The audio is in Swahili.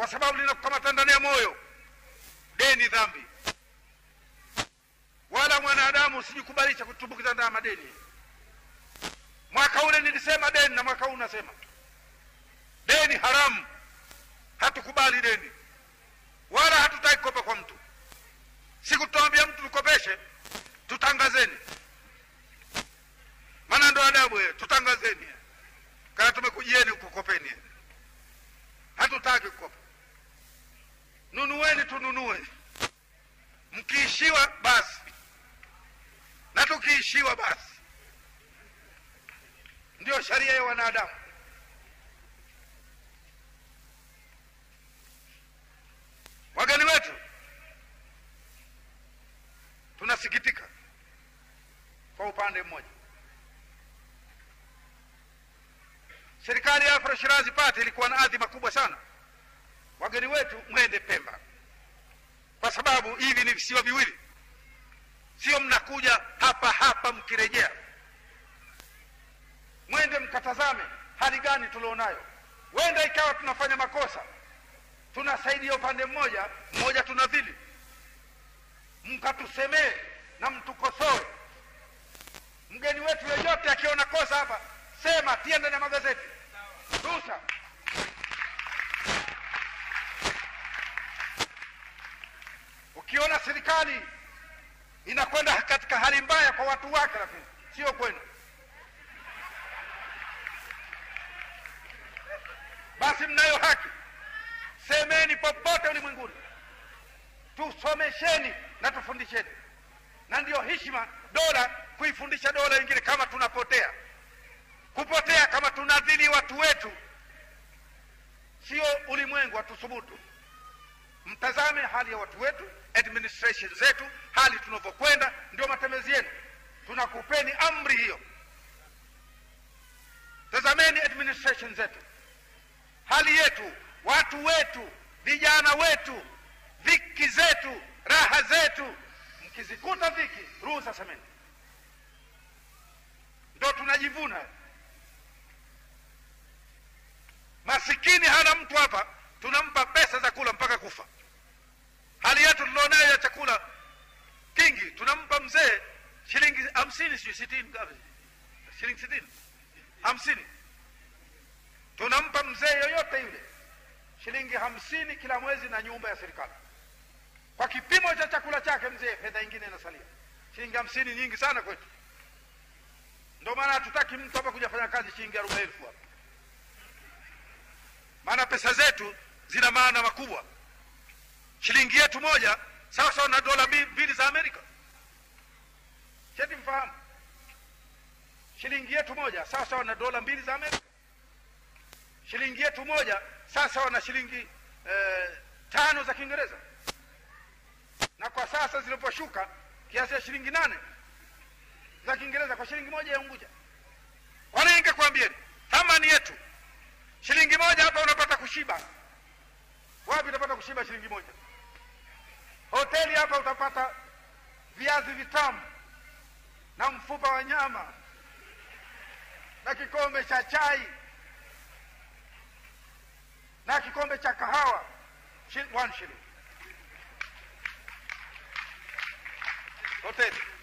kwa sababu linakukamata ndani ya moyo. Deni dhambi, wala mwanadamu usijikubalisha kutumbukiza ndani ya madeni. Mwaka ule nilisema deni na mwaka huu nasema deni haramu. Hatukubali deni wala hatutaki kukopa kwa mtu. Siku tutaambia mtu tukopeshe, tutangazeni, maana ndo adabu ye, tutangazeni kana tumekujieni kukopeni. Hatutaki kukopa, nunueni, tununue. Mkiishiwa basi, na tukiishiwa basi. Ndiyo sharia ya wanadamu. Wageni wetu, tunasikitika kwa upande mmoja, serikali ya Afro Shirazi Party ilikuwa na adhima kubwa sana, wageni wetu mwende Pemba, kwa sababu hivi ni visiwa viwili, sio mnakuja hapa hapa mkirejea. Mwende mkatazame hali gani tulionayo. Wenda ikawa tunafanya makosa tunasaidia upande mmoja mmoja, tunadhili, mkatusemee na mtukosoe. Mgeni wetu yeyote akiona kosa hapa, sema, tia ndani ya magazeti, rusa. Ukiona serikali inakwenda katika hali mbaya kwa watu wake, lakini sio kwenu, basi mnayo haki Semeni popote ulimwenguni, tusomesheni na tufundisheni, na ndiyo heshima dola kuifundisha dola nyingine. Kama tunapotea kupotea, kama tunadhili watu wetu, sio ulimwengu atusubutu. Mtazame hali ya watu wetu, administration zetu, hali tunavyokwenda, ndio matembezi yenu. Tunakupeni amri hiyo, tazameni administration zetu, hali yetu watu wetu, vijana wetu, dhiki zetu, raha zetu. Mkizikuta dhiki, ruhusa semeni, ndo tunajivuna. Masikini hana mtu hapa, tunampa pesa za kula mpaka kufa. Hali yetu tulionayo ya chakula kingi, tunampa mzee shilingi hamsini, sijui sitini, ngapi? Shilingi sitini, hamsini, tunampa mzee yoyote yule shilingi hamsini kila mwezi na nyumba ya serikali kwa kipimo cha chakula chake mzee. Fedha ingine inasalia shilingi hamsini, nyingi sana kwetu. Ndio maana hatutaki mtu hapa kuja fanya kazi shilingi arobaini elfu hapa, maana pesa zetu zina maana makubwa. Shilingi yetu moja sawa sawa na dola mbili za Amerika. Cheti mfahamu, shilingi yetu moja sawa sawa na dola mbili za Amerika. Shilingi yetu moja sasa wana shilingi eh, tano za Kiingereza, na kwa sasa ziliposhuka kiasi ya shilingi nane za Kiingereza kwa shilingi moja ya Unguja. Kwa nini ningekwambieni thamani yetu shilingi moja hapa unapata kushiba. Wapi utapata kushiba shilingi moja? Hoteli hapa utapata viazi vitamu na mfupa wa nyama na kikombe cha chai na kikombe cha kahawa one shilling hoteli.